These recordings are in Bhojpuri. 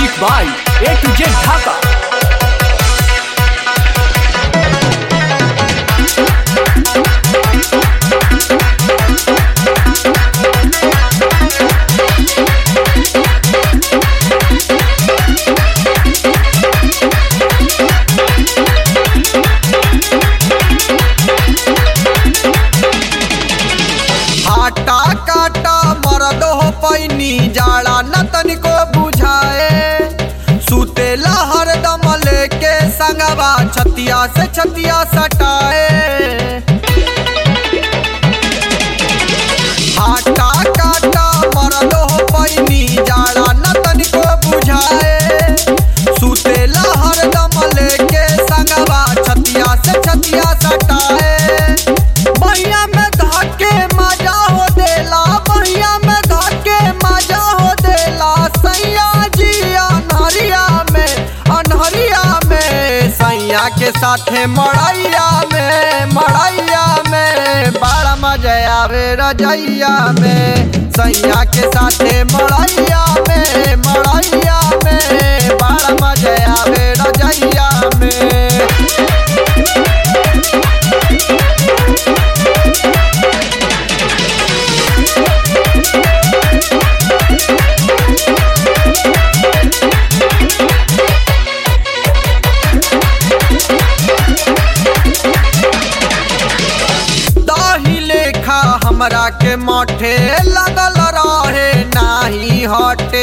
music by A to Z Dhaka हाटा काटा मरद हो पैनी जाड़ा न तनिको बुझाए सुतेला हरदम लेके संगवा छतिया से छतिया सटाए हाटा काटा मरद हो पैनी जाड़ा न तनिको बुझाए सुतेला हरदम लेके संगवा छतिया से छतिया सटाए बहिया में धके मजा हो देला बहिया में धके मजा हो देला सैया जी अनहरिया में अनहरिया में सैया के साथे मड़ैया में मड़ैया में बड़ा मजा आवे रजैया में सैया के साथे मड़ैया में मड़ैया में बड़ा मजा आवे रजैया में दही लेखा हमरा के मठे लगल रहे नाही हटे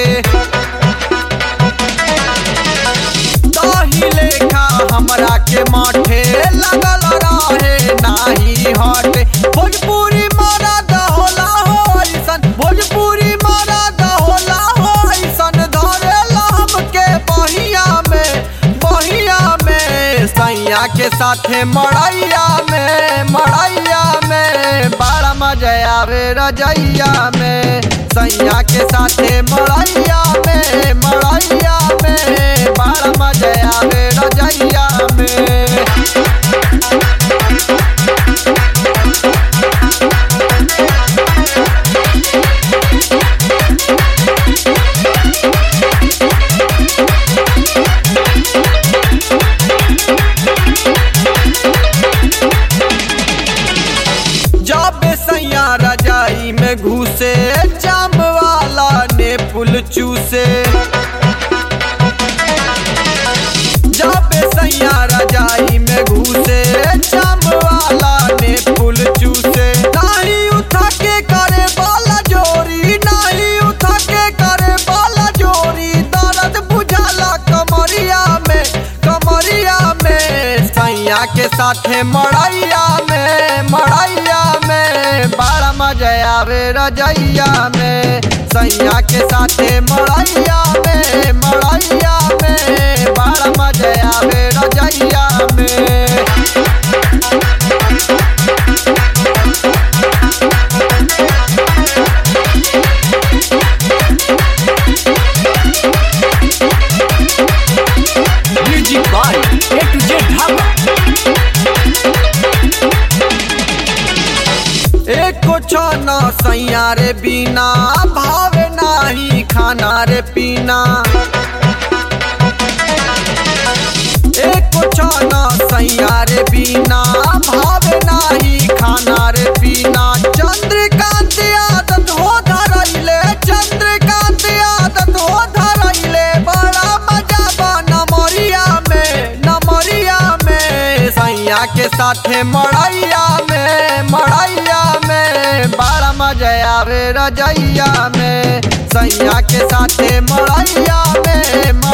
दही लेखा हमरा के मठे लगल रहे नाही हटे भोजपुरी मरद होला हो ऐसन भोजपुरी मरद होला हो ऐसन धरेला हमके बहिया में बहिया में सैया के साथे मड़ैया में मड़ैया में बड़ा मजा आवे रजैया में सैया के साथे मड़ैया में मड़ैया में बड़ा मजा आवे रजैया में जब सैया रजाई में घुसे जाम वाला ने पुल चूसे जब सैया रजाई में घुसे जाम वाला ने पुल चूसे नहीं उठा के करे बाला जोरी नहीं उठा के करे बाला जोरी दर्द बुझाला कमरिया में कमरिया में सैया के साथे मड़ैया में मड़ैया में बड़ा मजा आवे रजैया में सैया के साथे मड़ैया में मड़ैया में बड़ा मजा आवे रजैया में music by A to Z Dhaka एको छना सैया रे बिना भावे नाही खाना रे पीना एको छना सैया रे बिना भावे नाही खाना रे पीना चंद्रकांत आदत हो धरैले चंद्रकांत आदत हो धरैले बड़ा मजा बा नमरिया में नमरिया में सैया के साथे मड़ैया में मड़ैया में बड़ा मजा आवे रजैया में सैया के साथे मड़ैया में